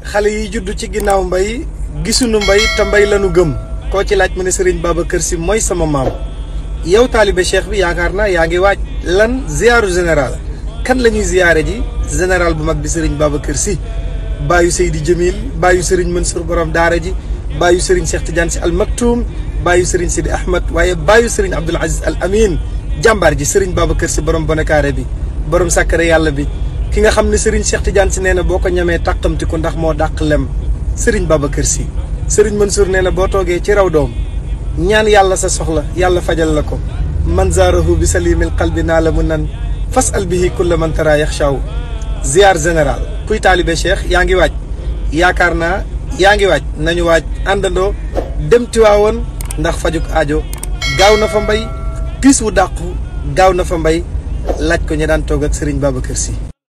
xale yi judd ci ginnaaw mbay gisuñu mbay te mbay lanu gëm koo ci laaj mu ne Serigne Babacar Sy mooy sama maam yow taalibe cheikh bi yaakaar naa yaa ngi waaj lan ziyaaru général kan la ñuy ziyaare ji général bu mag bi Serigne Babacar Sy baayu Seydi Jamil baayu Serigne Mansour borom daara ji baayu Serigne Cheikh Tidiane Sy al Maktoum baayu Serigne Sidi Ahmed waaye baayu Serigne Abdoul Aziz al Amin jàmbaar ji Serigne Babacar Sy borom bonekaare bi borom sàkkare yàlla bi ki nga xam ne Serigne Cheikh Tidiane Sy nee na boo ko ñamee tàqamti ko ndax moo dàq lem Serigne Babacar Sy Serigne Mansour nee na boo toogee ci raw doom ñaan yàlla sa soxla yàlla fajal la ko man zaarahu bi salimil qalbi naa la mu nan fas al bihi kulla man tara yaxshaw ziar général kuy taalibe cheikh yaa ngi waaj yaakaar naa yaa ngi waaj nañu waaj àndandoo dem Tiwaawoon ndax fajuk aajo gaaw na fa mbay piis wu dàqu gaaw na fa mbay laaj ko ñi daan toog ak Serigne Babacar Sy